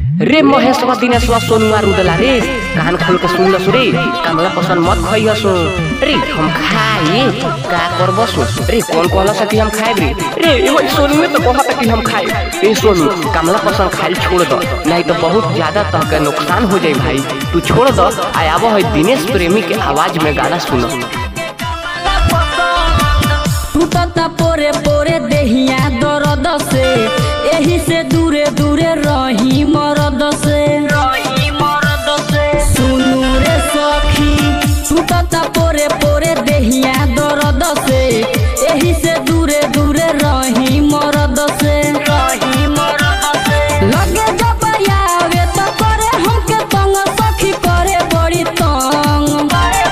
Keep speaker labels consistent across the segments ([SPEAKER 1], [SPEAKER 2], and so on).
[SPEAKER 1] रे महेशवा दिनेशवा सोनुआ रुदला रे कान खोल के सुन लसु रे कामला पसंद मत खइया सु रे हम खाए का करबो सु रे कौन कहला सा कि हम खाए रे रे एहो सोनू में तो कहता कि हम खाए ए सोनू कामला पसंद खाली छोड़ दो नहीं तो बहुत ज्यादा तहके नुकसान हो जाई भाई तू छोड़ दो आय आबो है दिनेश प्रेमी के आवाज में गाना सुनो
[SPEAKER 2] टूटता पोरे पोरे देहिया दर्द से एही से दूरे दूरे रही मरद से सुनू रे सखी टूटता पोरे पोरे देहिया दर्द से एही से दूरे दूरे रही मरद से लगे जब आवे तो करे हमके तंग सखी करे बड़ी तंग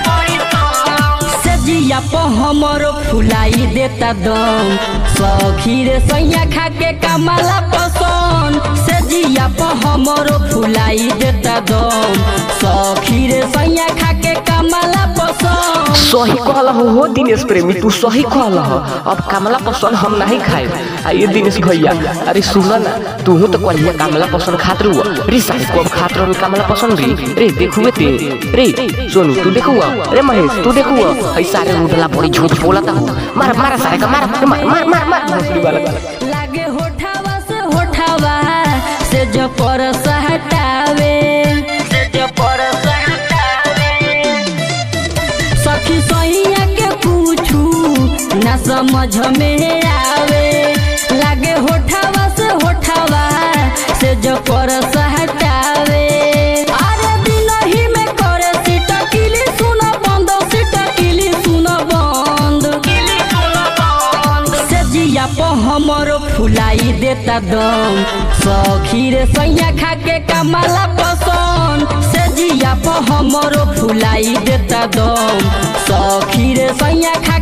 [SPEAKER 2] से जिया प हमरो फुलाई देता दम सखी रे सैया खा के कमाला पसंद से जिया प हमरो फुलाई देता दम सखी रे सैया खा के कमाला पसंद
[SPEAKER 1] सही कहला हो हो दिनेश प्रेमी तू सही कहला हो अब कमला पसंद हम नहीं खाए आ ये दिनेश भैया अरे सुना ना तू तो कहिया कमला पसंद खात रहुआ रे सारे को अब खात रहो कमला पसंद रे रे देखुए ते रे सोनू तू देखुआ रे महेश तू देखुआ हई सारे रुडला बड़ी झूठ बोलता हो मार मार सारे का मार मार मार मार मार भोसड़ी वाला
[SPEAKER 2] लागे होठावा से होठावा से जो परस हटावे से जो परस हटावे सखी सैया के पूछू ना समझ में आवे लागे होठावा से होठावा से जो परस हटावे अरे दिन ही में करे सीटा किली सुना बंद सीटा किली सुना बंद से जिया प हमरो फुलाई देता दम सखी रे सैया खा के कमाला पसंद से जिया प हमरो फुलाई देता दम सखी रे सैया खा